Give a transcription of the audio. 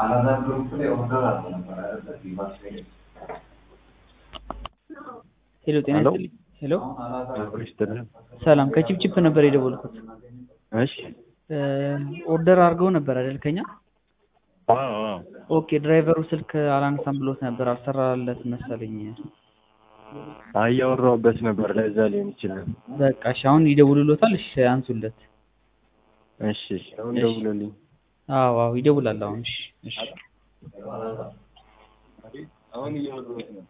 ሄሎ ጤና ሄሎ። ይስጥልኝ። ሄሎ ይስጥልን። ሰላም ከቺፕቺፕ ነበር የደወልኩት። እሺ። እ ኦርደር አድርገው ነበር አይደል ከኛ? አዎ አዎ። ኦኬ ድራይቨሩ ስልክ አላነሳም ብሎት ነበር አልሰራለት መሰለኝ። አይ እያወራሁበት ነበር ለዛ ሊሆን ይችላል። በቃ እሺ አሁን ይደውሉሎታል። እሺ አንሱለት። እሺ እሺ። አሁን እሺ። ደውሎልኝ አዎ አዎ ይደውላል አሁን። እሺ እሺ አሁን እያወራሁት ነው።